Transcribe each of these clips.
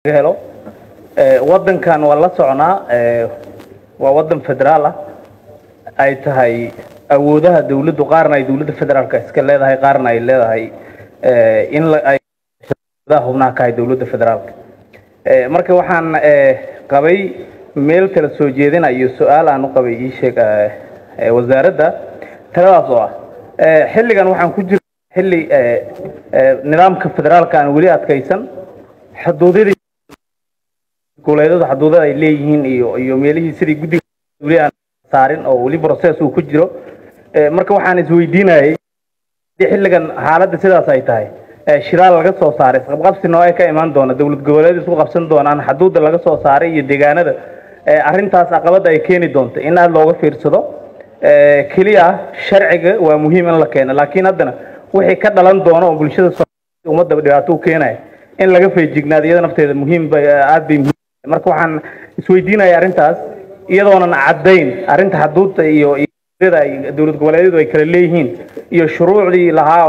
laga helo wadankan waa la soconaa waa wadan federaal ah ay tahay awoodaha dawladdu qaarna ay dawladda federaalka iska leedahay qaarna ay leedahay in ay hubnaha ka hay dawladda federaalka marka waxaan qabay meel kala soo jeedinayo su-aal aan u qabay ii sheeg wasaaradda taladaas oo ah xilligan waxaan ku jira xilli nidaamka federaalka aan weli adkaysan xuduudyadii goboleedyadu xuduudada ay leeyihiin iyo iyo meelihii sidii guddiga weli aan saarin oo weli process uu ku jiro marka waxaan isweydiinayay xilligan xaaladda sidaas ay tahay shiraal laga soo saaray isqabqabsi nooce ka imaan doona dowlad goboleed isku qabsan doonaan xuduudda laga soo saaray iyo deegaanada arrintaas caqabada ay keeni doonto in aada looga fiirsado keliya sharciga waa muhiim in la keeno laakiin haddana wixii ka dhalan doona oo bulshada ummadda dhibaato u keenaya in laga feejignaado iyada nafteeda muhiim bay aada bay muhiim marka waxaan isweydiinaya arrintaas iyadoonan caddayn arrinta xuduudda iyo ay dowlad goboleedyadu ay kala leeyihiin iyo shuruucdii lahaa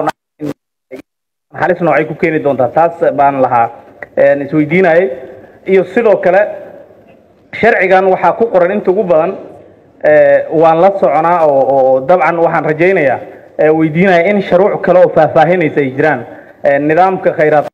halis noocay ku keeni doontaa taas baan lahaa isweydiinayay iyo sidoo kale sharcigan waxaa ku qoran inta ugu badan waan la soconaa oo oo dabcan waxaan rajaynayaa weydiinaya in shuruuc kale oo faahfaahinaysa ay jiraan nidaamka khayraad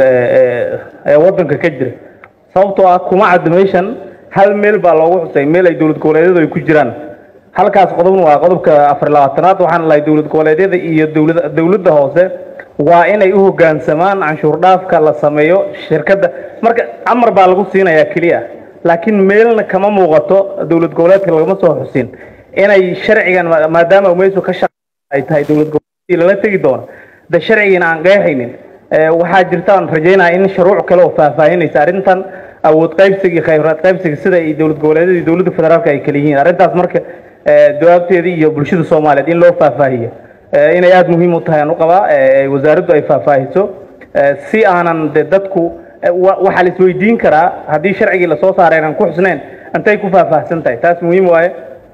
ee waddanka ka jira sababtoo ah kuma cadda meeshan hal meel baa loogu xusay meel ay dowlad goboleedyadu ay ku jiraan halkaas qodobna waa qodobka afar labaatanaad waxaan lahay dowlad goboleedyada iyo dowlada dowladda hoose waa inay u hoggaansamaan canshuur dhaafka la sameeyo shirkadda marka amar baa lagu siinayaa keliya laakiin meelna kama muuqato dowlad goboleedka lagama soo xusin inay sharcigan maadaama meeshu ka shaq ay tahay dowlad goboleedkii lala tegi doono de sharcigiina aan qeexaynin waxaa jirta aan rajaynaya in shuruuc kale oo faahfaahinaysa arrintan awood qaybsiga khayraad qaybsiga sida ay dowlad goboleedyada iyo dowladda federaalka ay kala yihiin arrintaas marka jawaabteedii iyo bulshada soomaaliyeed in loo faahfaahiyo inay aada muhiim u tahay aan u qabaa wasaaraddu ay faahfaahiso si aanan de dadku waxaa la isweydiin karaa haddii sharcigii lasoo saaray inaan ku xusnayn intay ku faahfaahsan tahay taas muhiim waaye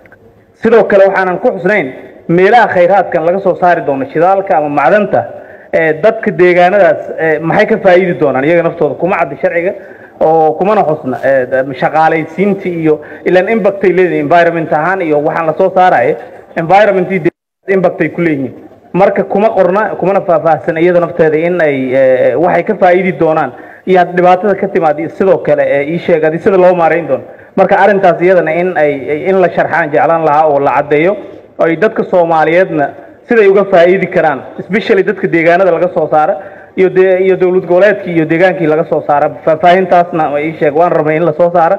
sidoo kale waxaanan ku xusnayn meelaha khayraadkan laga soo saari doono shidaalka ama macdanta dadka deegaanadaas maxay ka faa'iidi doonaan iyaga naftooda kuma cadda sharciga oo kumana xusna shaqaalaysiinti iyo ilaan impactay leedahay environment ahaan iyo waxaan lasoo saaraya environmentii impactay ku leeyihiin marka kuma qorna kumana faahfaahsan iyada nafteeda in ay waxay ka faa'iidi doonaan iyo had dhibaatada ka timaad sidoo kale ii sheeg adi sida loo maarayn doono marka arrintaas iyadana in ay in la sharxaan jeclaan lahaa oo la caddeeyo ay dadka soomaaliyeedna siday uga faa'iidi karaan especially dadka deegaanada laga soo saara iyo de iyo dowlad goboleedkii iyo deegaankii laga soo saara faahfaahintaasna ii sheeg waan rabnay in lasoo saara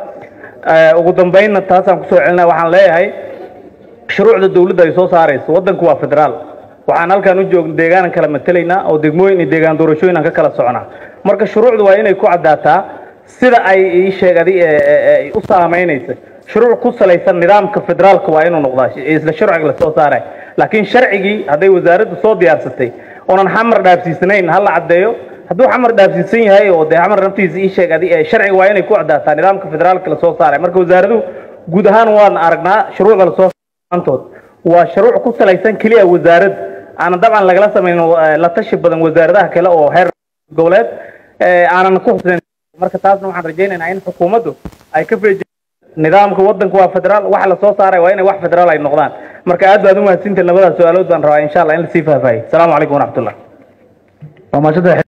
ugu dambeynna taasaan kusoo celinaya waxaan leeyahay shuruucda dawladda ay soo saarayso waddanku waa federaal waxaan halkaan u joogna deegaanan kala matelaynaa oo degmooyin iyo deegaan doorashooyin aan ka kala soconaa marka shuruucdu waa inay ku caddaataa sida ay ii sheegadi u saamaynaysa shuruuc ku salaysan nidaamka federaalka waa inuu noqdaa isla sharciga lasoo saaray laakiin sharcigii hadday wasaaraddu soo diyaarsatay oonan xamar dhaafsiisanayn ha la caddeeyo hadduu xamar dhaafsiisan yahay oo dee xamar naftiisa ii sheeg adi sharciga waa inay ku caddaataa nidaamka federaalka lasoo saaray marka wasaaraduhu guud ahaan waan aragnaa shuruucda lasoo antood waa shuruuc ku salaysan keliya wasaarad aanan dabcan lagala samayn la tashi badan wasaaradaha kale oo heer goboleed aanan ku xusnayn marka taasna waxaan rajaynaynaa in xukuumaddu ay ka feeji nidaamka waddanka waa federaal waxa lasoo saaray waa inay wax federaal ay noqdaan marka aad baad umahadsintahin labadaas su-aalood baan rabaa insha allah in lasii faahfaahiyo asalaamu calaykum waraxmatullah